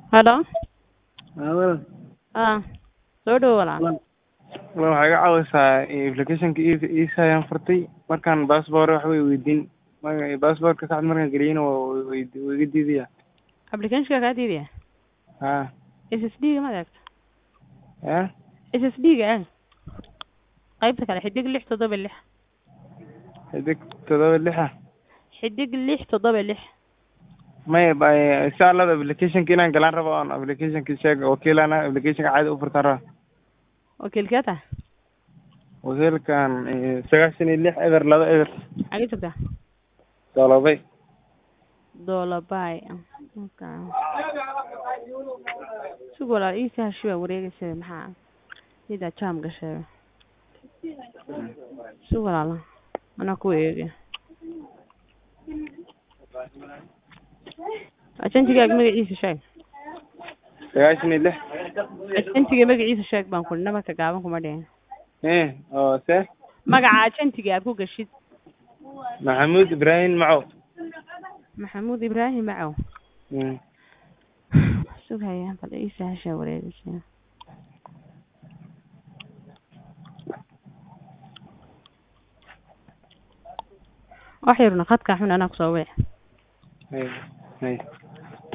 Hello? Hawada Ah, soo dhawo walaal. walaal waxaa iga caawisaa applicationka isa ayaan furtay markaan passport wax way weydiin maga passportka saxda markaan geliyena waa way- wuu iga diidaya Application-ka kaa diidaya? ha SSD-ga ma adeegto? ya SSD-ga ah. Qaybta kale xidig lix toddoba lix. xidig todoba lixa Xidig lix toddoba lix. maya ba- insha allah applicationka inaan galaan rabo oon applicationka sheeg wakiilana applicationka caadi u furtaan raba Wakiilkee tahay? wakiilkan eh, sagaashan iyo lix eber laba eber Xagee joogtaa? dolobay Doolabay. Okay. Sug walaal ii sahasho waa wareegaysa maxaa? Ida jam gashay. Sug walaal. Ana ku eegay. Ajantigaaga magaciisa sheeg. sagaashan iyo lix Ajantiga magaciisa sheeg baan ku nabarka gaaban kuma dhihin. eh oo se Magaca ajantiga aad ku gashid. maxamuud ibraahim macow Maxamuud Ibraahim Macow. Mm. Sugaya bal ii sahasho wareegaysa. wax yarna khadka xun anaa kusoo wici Hay- hay.